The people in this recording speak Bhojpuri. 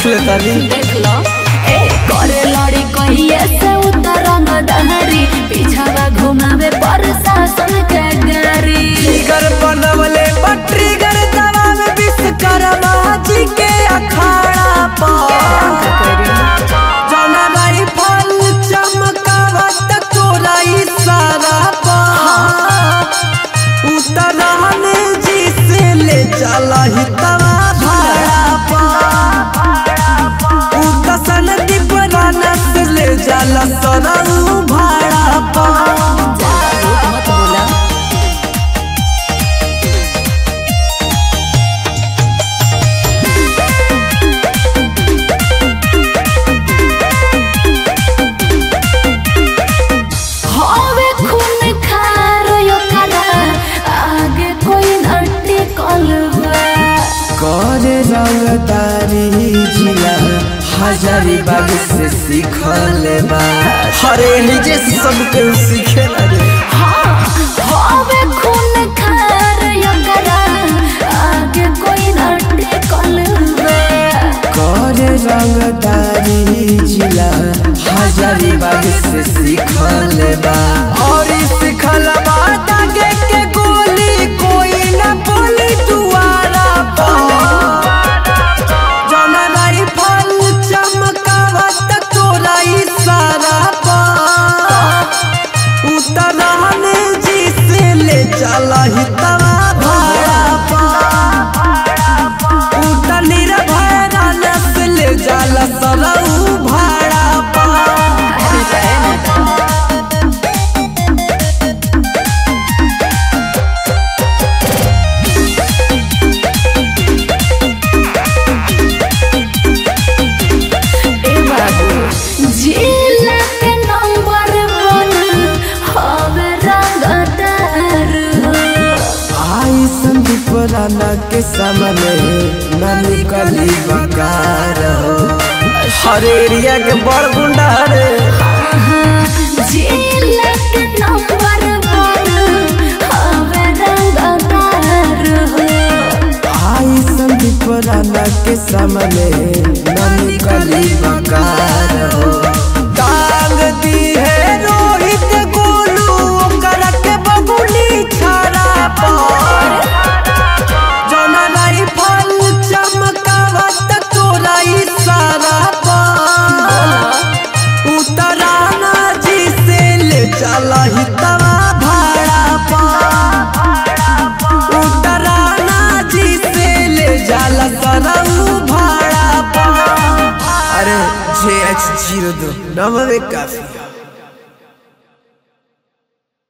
देख ले तानी देख लो ए करे लड़ी कहिए से उतरंग दहरी पीछावा घुमावे पर शासन के गाड़ी ट्रिगर बनवले पर ट्रिगर दबावे विश्वकर्मा जी के अखाड़ा पर जौना राइफल चमकावत तोरा इशारा पर उतरहन जी से ले चला ही तवा भाड़ा पर उतसन दीपराना से ले जाला सरऊ भाड़ा पर मत बोला हवे खून खार यो करा आगे कोई नटी कलवा करे रंगदारी जिला हजारी बाग से सीखल बा हरे निजे सबके सीखे रे हवे खून खार यो करा आगे कोई नटी कलवा करे रंगदारी जिला हजारी बाग से सीखल बा और ई सीखल बा दागे के गोली कोई न बोली दुआरा पर जौना राइफल चमकावत तोरा इशारा पर उतरहन जी से ले चला ही तवा भाड़ा पर उतर निर्भय राना से ले जाला सरऊ भाड़ा पर ए बाबू जिला के नंबर वन हवे रंगदार आई संदीप राना के सामने न निकली बकार हो हर एरिया के बड़ गुंडा रे जिला के नंबर वन हवे रंगदार आई संदीप राना के सामने न निकली बकार हो टांग दी है रोहित गोलू ओकर के बबुली छाड़ा पर जौना राइफल चमकावत तोरा इशारा पर उतराना जी से ले चला ही तवा भाड़ा पर उतराना जी से ले जाला सरऊ भाड़ा पर अरे जे एच जीरो दो नमवे काफी है